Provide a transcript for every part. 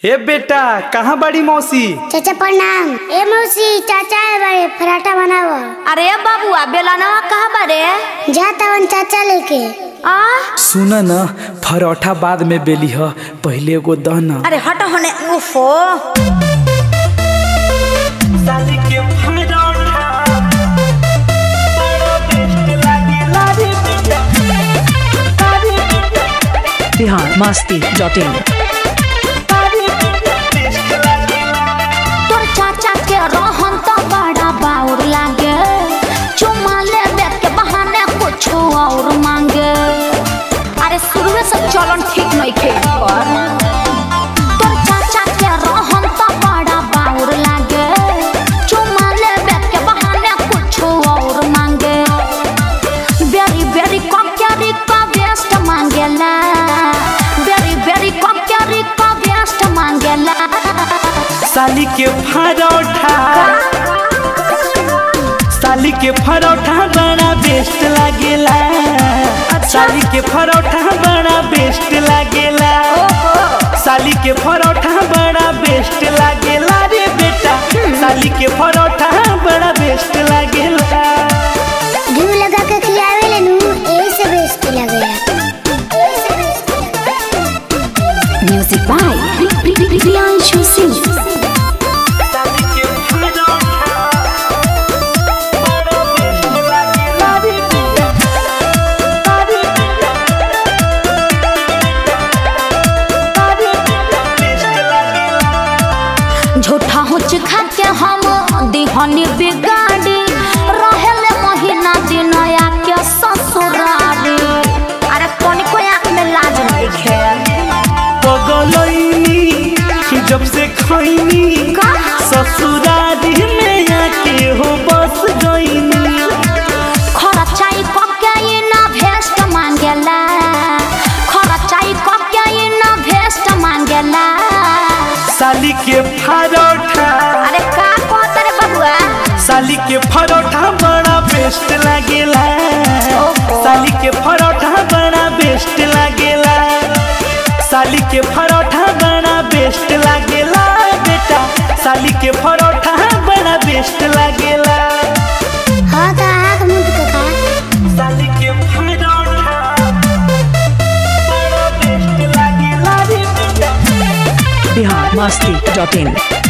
ए बेटा कहाँ बड़ी मौसी चाचा प्रणाम ए मौसी चाचा है बड़े पराठा बनाव अरे बाबुआ बेलनवा कहाँ बारे जा तवन चाचा लेके आ सुन न परोठा बाद में बेली ह पहले एगो दहना अरे हट होने उफो बिहार मस्ती डॉट इन तोर चाचा के रहन तो बड़ा बाउर लागे चुमा लेबे के बहाने कुछ और मांगे अरे शुरू से चलन ठीक नहीं खे पर तोर चाचा के रहन तो बड़ा बाउर लागे चुमा लेबे के बहाने कुछ और मांगे बेरी बेरी कॉकरी का व्यस्त मांगेला बेरी बेरी कॉकरी का व्यस्त मांगेला साली के परोठा साली के परोठा बड़ा बेस्ट लागेला साली के परोठा बड़ा बेस्ट लागेला साली के परोठा बड़ा बेस्ट लागेला रे बेटा साली के परोठा बड़ा बेस्ट लागेला घी लगा के खियावे ले नू ए से बेस्ट लगेला म्यूजिक बाय प्रियांशु सिंह साली के परोठा बड़ा बेस्ट लागेला रे बेटा रे झूठा हुच खा के हम दिहनी बिगाड़ी रहेले महीना दिन या के ससुरारी अरे कौन को आंख में लाज नहीं खे पगलैनी जब से खैनी का? ससुरारी में आके हो बस गईनी खरचाई कके ये ना भेस्ट मांगेला खरचाई कके ये ना भेस्ट मांगेला साली के परोठा अरे का कहत रे बबुआ साली के परोठा बड़ा बेस्ट लागेला ओहो। साली के परोठा बड़ा बेस्ट लागेला साली के परोठा बड़ा बेस्ट लागेला बेटा साली के परोठा बड़ा बेस्ट लागेला हाँ तो आँख मुंद के खा साली के परोठा बड़ा बेस्ट लागेला रे बेटा बिहार मस्ती डॉट इन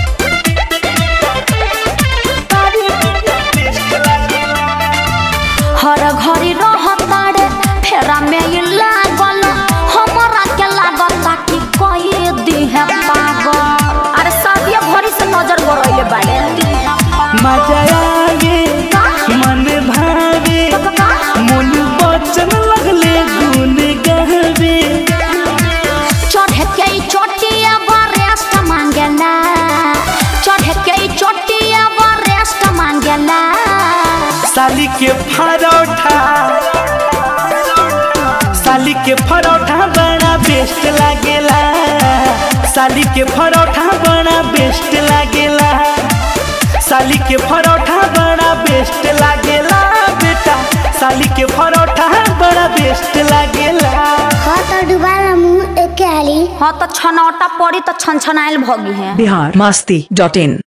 हर घड़ी रहता रे फेरा में ये लागल हमरा के लागता कि कोई दी है पागल अरे सादिया घड़ी से नजर गड़ैले बाड़े मजा आगे मन भावे मन बचन लगले गुन गहवे चढ़े के ई चोटिया बरेस्ट मांगेला चढ़े के ई चोटिया बरेस्ट मांगेला साली के परोठा साली के परोठा बड़ा बेस्ट लागेला साली के परोठा बड़ा बेस्ट लागेला साली के परोठा बड़ा बेस्ट लागेला बेटा साली के परोठा बड़ा बेस्ट लागेला हाँ तो डुबाला मुंह एक हाली हाँ तो छनौटा पड़ी तो छन छनाइल भगी है बिहार मस्ती डॉट इन